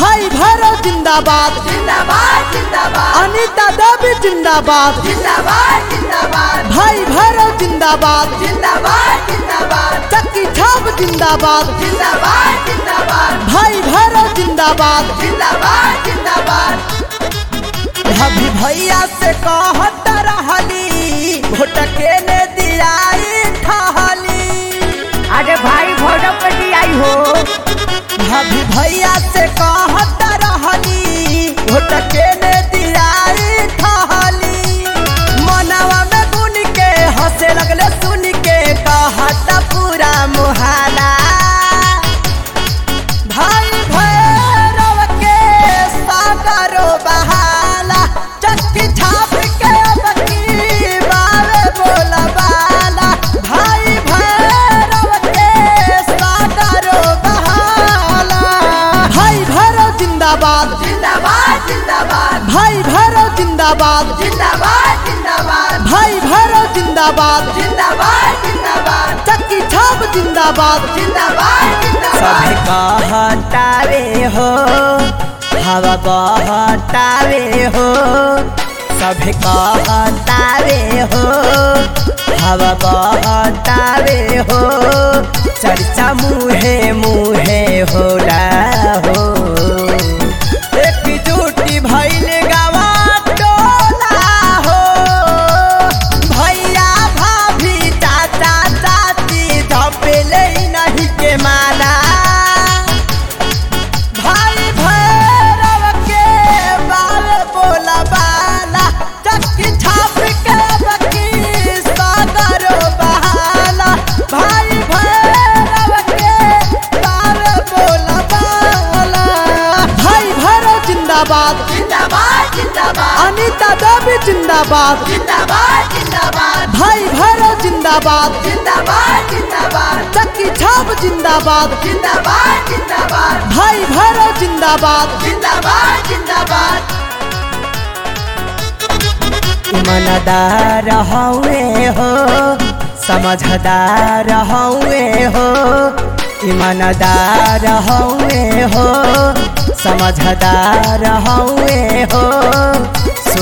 भाई भैरव जिंदाबाद जिंदाबाद जिंदाबाद अनिता देवी जिंदाबाद जिंदाबाद जिंदाबाद भाई भैरव जिंदाबाद जिंदाबाद जिंदाबाद चक्की छाप जिंदाबाद जिंदाबाद जिंदाबाद भाई भैरव जिंदाबाद जिंदाबाद जिंदाबाद भाभी भैया से कहत रहली भोट के ने दियाई ठहली अरे भाई भोजो पे आई हो भाभी भैया से कहत रहली भोट के ने दियाई ठहली मनवा में गुन के हंसे लगले सुन के कहत पूरा मुहाला भाई भैरव के सागरो बहाला चक्की छाप के बकी बावे बोलबाला भाई भैरव के सागरो बहाला भाई भैरव जिंदाबाद जिंदाबाद जिंदाबाद भाई भैरव जिंदाबाद जिंदाबाद जिंदाबाद भाई भैरव जिंदाबाद जिंदाबाद जिंदाबाद चक्की छाप जिंदाबाद जिंदाबाद सभी जिंदाबाद कहतावे हो हवा बहतावे हो सभी कहतावे हो हवा बहतावे हो चर्चा मुहे मुहे होला हो एकजुटी भइल गावा टोला हो भैया भाभी चाचा चाची धपेले नहीं के माला भाई भैरव के बाल बोला बाला चक्की छाप के बकी सागरो बहाला भाई भैरव के बाल बोला बाला भाई भैरव जिंदाबाद जिंदाबाद जिंदाबाद अनिता देवी जिंदाबाद जिंदाबाद जिंदाबाद भाई भैरव जिंदाबाद जिंदाबाद जिंदाबाद चक्की छाप जिंदाबाद जिंदाबाद जिंदाबाद भाई भैरव जिंदाबाद जिंदाबाद जिंदाबाद ईमानदार हौवे हो समझदार हौवे हो ईमानदार हौवे हो समझदार हौवे हो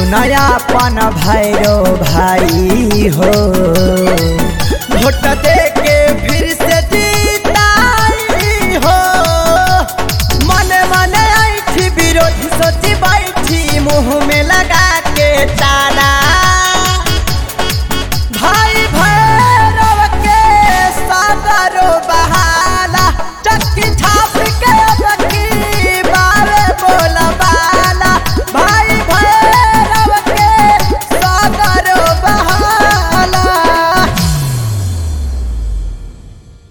सुनयापन भैरो भाई हो भोट दे